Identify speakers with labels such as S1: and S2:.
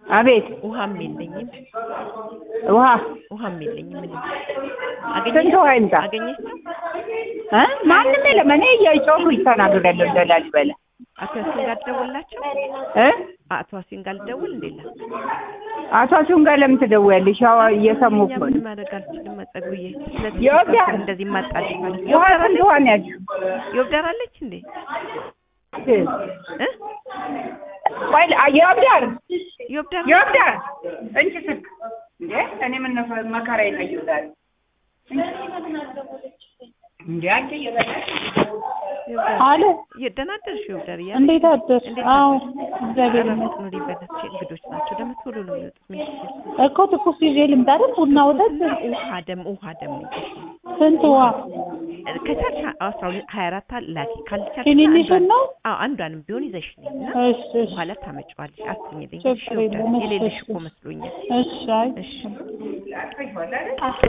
S1: አቤት
S2: ውሃም የለኝም
S1: ውሃ
S2: ውሃም የለኝም ምንም
S1: ስንት ውሃ ይምጣ?
S2: አገኘሽ ነው
S1: እ ማንም የለም። እኔ እየጮኩኝ ተናግሬያለሁ እንደ ላሊበላ
S2: አቶ ያሲን ጋር ልደውልላቸው
S1: እ
S2: አቶ ያሲን ጋር ልደውል እንዴላ
S1: አቶ አሱን ጋር ለምን ትደውያለሽ? ያው እየሰሙ
S2: እኛ
S1: እኮ
S2: ምን
S1: ነው።
S2: ማድረግ አልችልም። ጸጉዬ ስለዚህ
S1: የወዲያ-
S2: እንደዚህ ማጣልሽ ማለት
S1: ውሃ ስንት ውሃ ነው ያልሽው?
S2: ይወብዳር አለች እንዴ እ
S1: ቆይ የወብዳር
S2: ይወብዳር
S1: የወብዳር እንቺ ስልክ እንዴ እኔ ምን መከራ ይለየው ዛሬ እንዴ አንቺ እየበላሽ
S2: ይወብዳር
S3: አለ
S2: ደህና አደርሽ ይወብዳር እያለ
S3: እንዴት አደርሽ?
S2: እንዴት
S3: አዎ
S2: አደርሽ?
S3: እግዚአብሔር
S2: ኧረ
S3: ይመስገን።
S2: መጥኖ ሊበላቸው እንግዶች ናቸው። ደግሞ ቶሎ ነው የሚወጡት። ምን ይችላል?
S3: እኮ ትኩስ ይዤ ልምጣ አይደል? ቡና ወተት
S2: ውሃ ደግሞ ውሃ ደግሞ ይዘሽ ነው
S3: ስንት ውሃ?
S2: ከቻልሽ አስራ ሁለት ሀያ አራት ላኪ ካልቻልሽ
S3: ትንንሹን
S2: አንዷን-
S3: ነው?
S2: አዎ አንዷንም ቢሆን ይዘሽ ነይ እና
S3: እሺ እሺ
S2: በኋላ ታመጪዋለሽ። አትኝልኝ።
S3: ችግር
S2: እሺ ይወብዳር
S3: የለውም። እሺ፣
S2: የሌለሽ
S3: እሺ።
S2: እኮ መስሎኛል።
S3: እሺ አይ
S2: እሺ